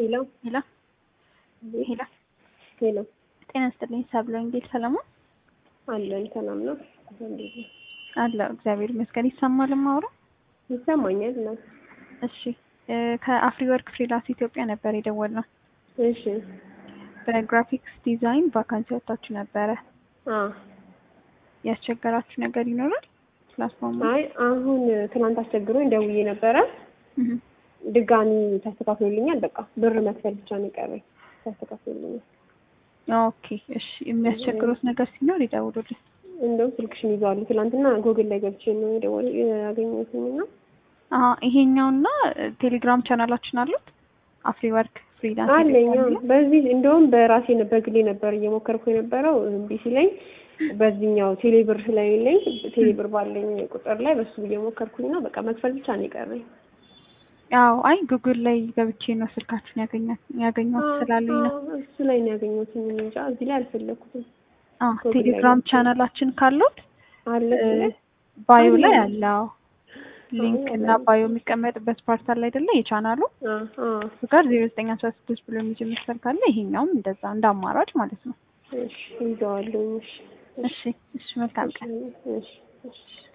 ሄሎ ሄሎ ሄሎ ሄሎ ጤና ይስጥልኝ ሰብለ ወንጌል ሰለሞን አለን ሰላም ነው እንዴት ነው? አለሁ እግዚአብሔር ይመስገን ይሰማል ማውራ ይሰማኛል ነው እሺ እ ከአፍሪ ወርክ ፍሪላንስ ኢትዮጵያ ነበር የደወልነው እሺ በግራፊክስ ዲዛይን ቫካንሲ ወጥታችሁ ነበረ አ ያስቸገራችሁ ነገር ይኖራል ፕላትፎርሙ አይ አሁን ትናንት አስቸግሮኝ ደውዬ ነበረ እህ ድጋሚ ተስተካክሎልኛል በቃ ብር መክፈል ብቻ ነው የቀረኝ ተስተካክሎልኛል ኦኬ እሺ የሚያስቸግሩት ነገር ሲኖር ይደውሉልን እንደውም ስልክሽን ይዘዋሉ ትናንትና ጉግል ላይ ገብቼ ነው የደወል ያገኘሁትኝ እና አሀ ይሄኛውና ቴሌግራም ቻናላችን አሉት አፍሪ ወርክ ፍሪላንስ አለኝ ኢትዮጵያ አዎ። የሚለው? በዚህ እንደውም በራሴ ነ- በግሌ ነበር እየሞከርኩ የነበረው እምቢ ሲለኝ በዚህኛው ቴሌብር ስለሌለኝ ቴሌብር ባለኝ ቁጥር ላይ በሱ እየሞከርኩኝ ነው። በቃ መክፈል ብቻ ነው የቀረኝ። አዎ አይ ጉግል ላይ ገብቼ ነው ስልካችሁን ያገኛት ያገኘሁት ስላሉኝ ነው አዎ፣ እሱ ላይ ነው ያገኘሁት። እኔ እንጃ እዚህ ላይ አልፈለኩትም። አዎ ጉግል ላይ ቴሌግራም ገብቼ ቻናላችን ካሉት አለ እሱ ላይ? ባዮ ላይ አለ። አለ አዎ ሊንክ አዎ፣ እና አለ። ባዮ የሚቀመጥበት ፓርት አለ አይደለ የቻናሉ አ አ እሱ ጋር ዜሮ ዘጠኝ አስራ ስድስት ብሎ የሚጀምር ስልክ ካለ ይሄኛውም እንደዛ እንደ አማራጭ ማለት ነው እሺ ይዘዋለሁ። እሺ እሺ እሺ መልካም ቀን እሺ እሺ እሺ